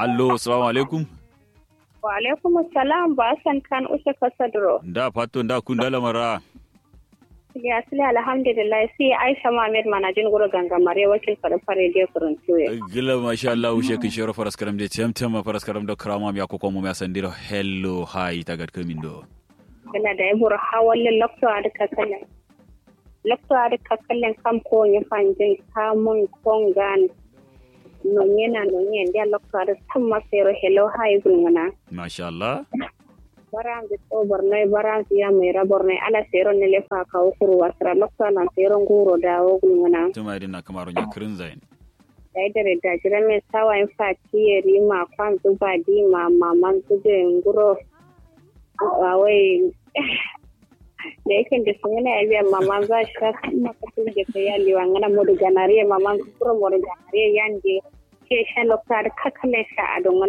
allo assalamu alaikum Wa alaikum assalam ba san kan ushe kasadro. da fatto da kun da lamara Ya sile alhamdulillah sai Aisha Muhammad manajin guru gangamare wakil fara fare da kurun tuye. gila masha Allah ushe kin shoro faras karam de tem tem faras karam da krama mi akoko mo mi asandiro hello hi tagat kamin do Kana da yabur hawalin lokto a duka kallon. Lokto a duka kallon kam ko ya fanjin kamun kongan. Nonye na nonye ndia lokto a duka tamma sero hello hi gulmana. masha Allah barangi to bornoy barangi ya mai rabornoy ala sero ne le fa ka ukuru wasra lokto lan sero nguro da wogul ngana tuma idin na kamaro nya krin zain dai dare da jira me sawa in fa kiyeri ma kwan zuba di ma maman zube nguro awai da yake da sun yana yabiya maman za shi ka kuma ka tun da kai yali wa ngana modu ganariye maman kuro modu ganariye yanje ke shan lokta da kakale sha a don